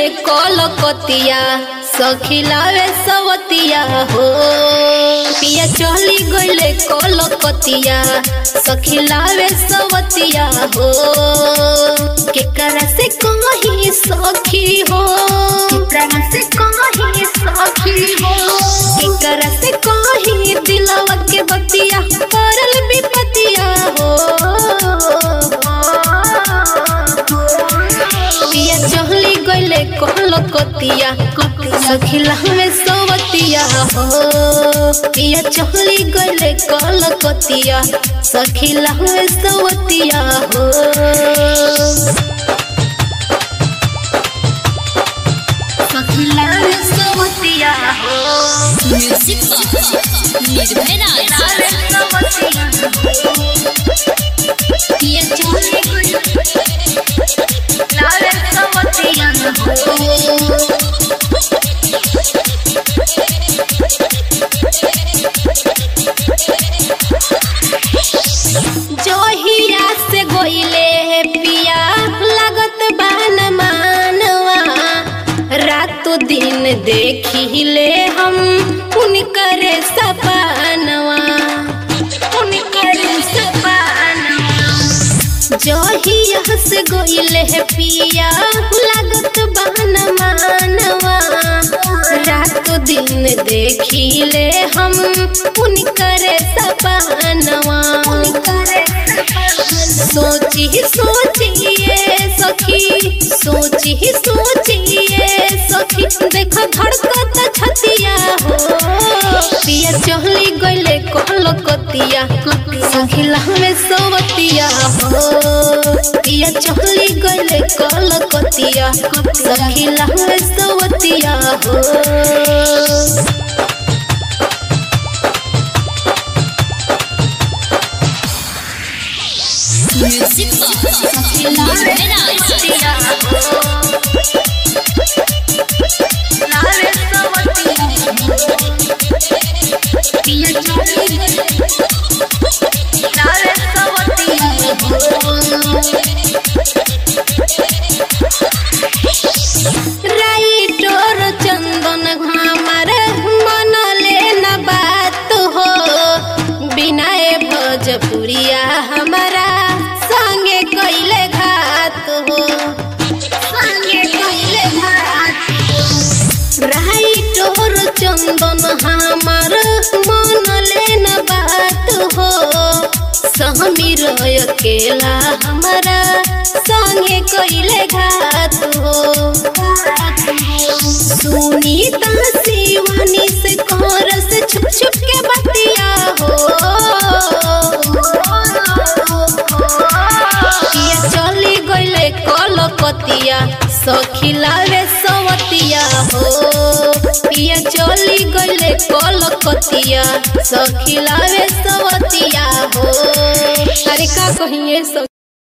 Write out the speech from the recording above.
कलकतिया सखिलावे सवतिया हो पिया चली गईले कलकतिया सखिलावे सवतिया हो केकरा से कहीं सखी हो केकरा से कहीं सखी हो केकरा से कहीं दिलवा के बतिया करल विपतिया हो पिया चहली गईले कलकतिया सखिला में सवतिया हो पिया चहली गईले कलकतिया सखिला में सवतिया हो सखिला में सवतिया हो म्यूजिक निर्भय राज पिया चहली गईले लाल सवतिया हो जोहिया से गोइले पिया लागत बान मानवा रातो दिन देखिले हम उनकरे सपनवा उनकरे सपनवा जोहिया से गोइले पिया लागत बान मानवा रातो दिन देखिले हम उनकरे सपनवा सोची सोचिए सखी सोची सोचिए सखी देखो धड़कत छतिया हो पिया चहली गईले कलकतिया सखिला में सवतिया हो पिया चहली गईले कलकतिया सखिला में सवतिया हो म्यूजिक निर्भय राज राइटोर चंदन हमार मन लेना बात हो बिनाए भोजपुरिया हमारा संगे कैले घात हो संगे कैले घात राइटोर चंदन हमार मन लेना बात हो सहमीर अकेला हमारा संगे कैले घात हो सुनीता शिवानी से कर से छुप छुप के बतिया हो किया चली गईले कलकतिया सखिला रे सवतिया हो पिया चली गईले कलकतिया सखिला रे सवतिया हो अरे का कहिए सब